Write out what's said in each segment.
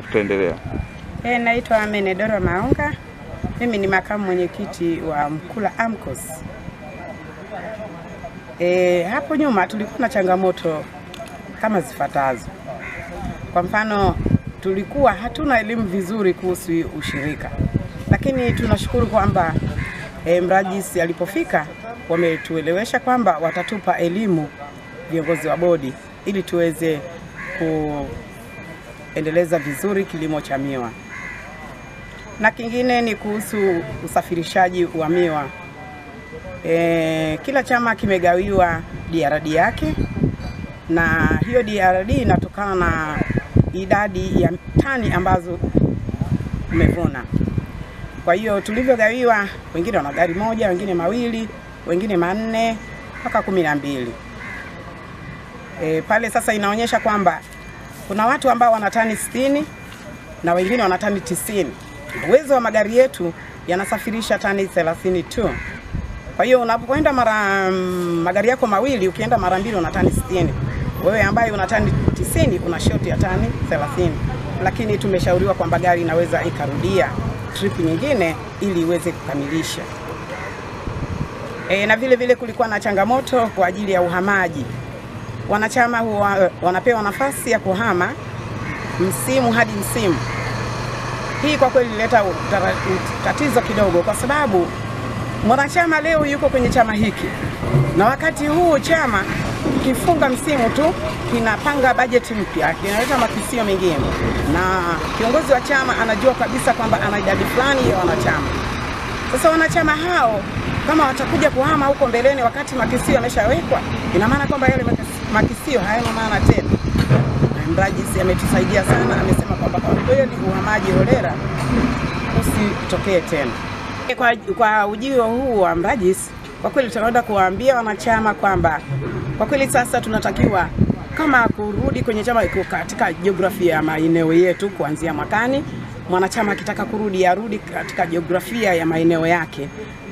Tutaendelea. E, naitwa Menedora Maunga. Mimi ni makamu mwenyekiti wa Mkula AMCOS. E, hapo nyuma tulikuwa na changamoto kama zifuatazo. Kwa mfano, tulikuwa hatuna elimu vizuri kuhusu ushirika, lakini tunashukuru kwamba e, mrajisi alipofika wametuelewesha kwamba watatupa elimu viongozi wa bodi ili tuweze kuendeleza vizuri kilimo cha miwa na kingine ni kuhusu usafirishaji wa miwa. E, kila chama kimegawiwa DRD yake na hiyo DRD inatokana na idadi ya tani ambazo umevuna. Kwa hiyo tulivyogawiwa, wengine wana gari moja, wengine mawili, wengine manne mpaka kumi na mbili. E, pale sasa inaonyesha kwamba kuna watu ambao wana tani sitini na wengine wana tani tisini. Uwezo wa magari yetu yanasafirisha tani 30 tu. Kwa hiyo unapoenda mara magari yako mawili, ukienda mara mbili una tani 60. Wewe ambaye una tani 90 una shoti ya tani 30. Lakini tumeshauriwa kwamba gari inaweza ikarudia trip nyingine ili iweze kukamilisha. E, na vile vile kulikuwa na changamoto kwa ajili ya uhamaji. Wanachama huwa wanapewa nafasi ya kuhama msimu hadi msimu. Hii kwa kweli ilileta tatizo kidogo, kwa sababu mwanachama leo yuko kwenye chama hiki na wakati huu chama kifunga msimu tu kinapanga bajeti mpya, kinaleta makisio mengine, na kiongozi wa chama anajua kabisa kwamba ana idadi fulani ya wanachama. Sasa wanachama hao kama watakuja kuhama huko mbeleni, wakati makisio yameshawekwa, ina maana kwamba yale makisio hayana maana tena. Mrajisi ametusaidia sana, amesema kwamba kwa kweli uhamaji holela usitokee tena. Kwa, kwa ujio huu wa mrajisi, kwa kweli tunaenda kuwaambia wanachama kwamba kwa kweli sasa tunatakiwa kama kurudi kwenye chama katika jiografia ya maeneo yetu kuanzia mwakani. Mwanachama akitaka kurudi arudi katika jiografia ya maeneo yake,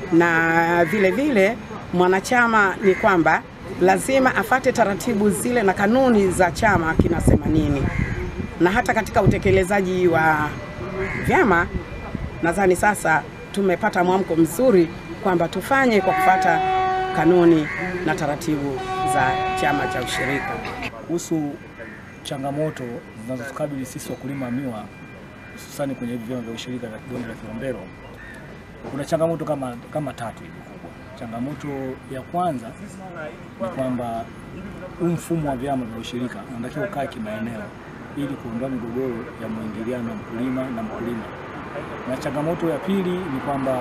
na vile vile mwanachama ni kwamba lazima afate taratibu zile na kanuni za chama kinasema nini, na hata katika utekelezaji wa vyama, nadhani sasa tumepata mwamko mzuri kwamba tufanye kwa kufata kanuni na taratibu za chama cha ushirika. Kuhusu changamoto zinazotukabili sisi wakulima miwa, hususani kwenye hivi vyama vya ushirika vya bonde la Kilombero, kuna changamoto kama, kama tatu hivi kubwa. Changamoto ya kwanza ni kwamba huu mfumo wa vyama vya ushirika unatakiwa ukae kimaeneo ili kuondoa migogoro ya mwingiliano wa mkulima na mkulima. Na changamoto ya pili ni kwamba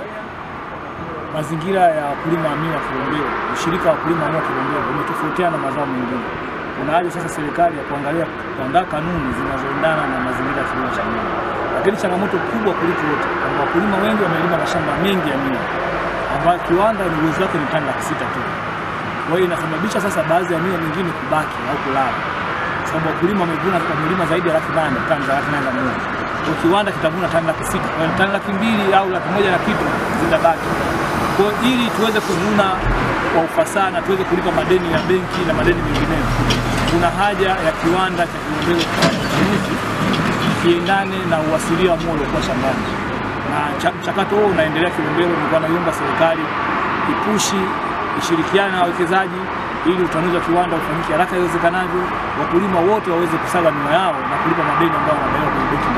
mazingira ya wakulima wa miwa Kilombero, ushirika wa wakulima wa miwa Kilombero umetofautiana na mazao mengine. Kuna haja sasa serikali ya kuangalia kuandaa kanuni zinazoendana na mazingira ya kilimo cha miwa. Lakini changamoto kubwa kuliko yote kwamba wakulima wengi wamelima mashamba mengi ya miwa ambayo kiwanda ni uwezo wake ni tani laki sita tu. Kwa hiyo inasababisha sasa baadhi ya miwa mingine kubaki au kulala, kwa sababu wakulima wamevuna wamelima zaidi ya laki nane tani za laki nane za miwa, kwa kiwanda kitavuna tani laki sita kwa hiyo tani laki mbili au laki moja na kitu zinabaki. Kwa hiyo ili tuweze kuvuna kwa ufasaha na tuweze kulipa madeni ya benki na madeni mengineyo, kuna haja ya kiwanda cha Kilombero kufanya uchaguzi kiendane na uasilia wa mua uliokuwa shambani na mchakato huo unaendelea Kilombero. Nilikuwa naiomba serikali ipushi ishirikiane na wawekezaji ili utanuzi wa kiwanda ufanyike haraka iwezekanavyo, wakulima wote waweze kusaga miwa yao na kulipa madeni ambayo wanadaiwa kwenye benki